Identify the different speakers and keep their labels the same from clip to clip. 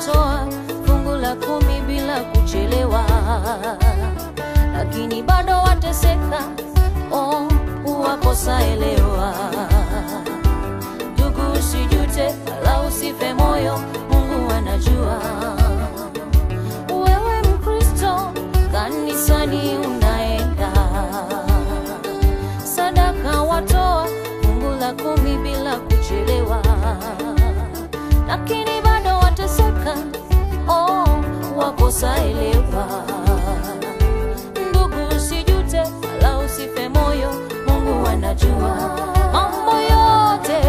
Speaker 1: watoa fungu la kumi bila kuchelewa, lakini bado wateseka. Oh, uwakosa elewa. Ndugu, usijute wala usife moyo, Mungu anajua. Wewe Mkristo, kanisani unaenda, sadaka watoa fungu la kumi bila kuchelewa, lakini bado wateseka. Oh, wakosa elewa. Ndugu, usijute wala usife moyo, Mungu anajua mambo yote.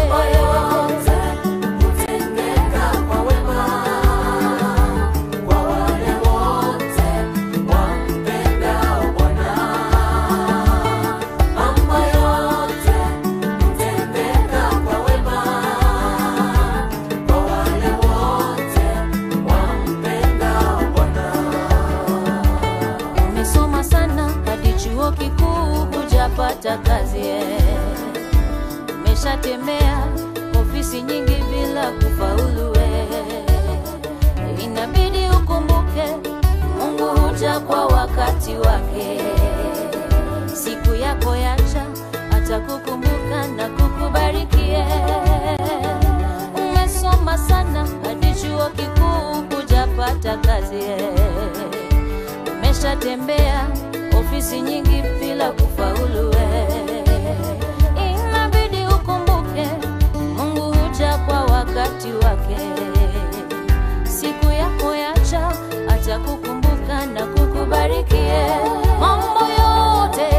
Speaker 1: Umesoma sana hadi chuo kikuu hujapata kazi eh. Umeshatembea ofisi nyingi bila kufaulu eh. Inabidi ukumbuke Mungu huja kwa wakati wake. Siku yako yacha atakukumbuka na kukubariki eh. Umesoma sana hadi chuo kikuu hujapata kazi eh. Umeshatembea ofisi nyingi bila kufaulu eh. Inabidi ukumbuke Mungu huja kwa wakati wake. Siku yako yacha atakukumbuka na kukubariki eh. mambo yote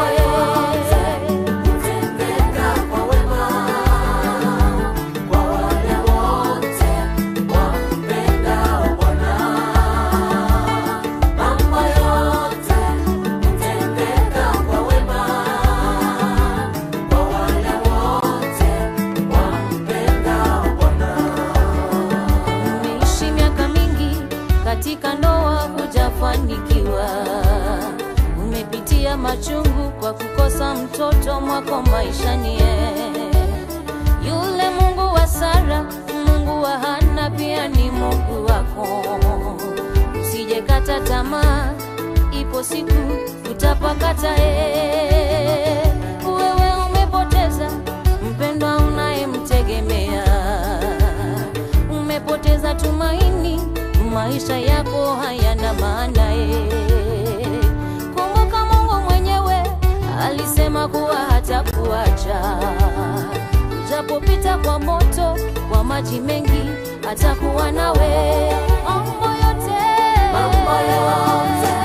Speaker 1: Umeishi miaka mingi katika ndoa hujafanikiwa, umepitia machungu kwa kukosa mtoto mwako maishani. eh. Yule Mungu wa Sara, Mungu wa Hana pia ni Mungu wako. Usijekata tamaa, ipo siku utapakata. eh. Wewe umepoteza mpendwa unayemtegemea umepoteza tumaini, maisha yako hayana maana ye. Kumbuka Mungu mwenyewe alisema kuwa hatakuacha, ujapopita kwa moto, kwa maji mengi, atakuwa nawe mambo yote, mambo yote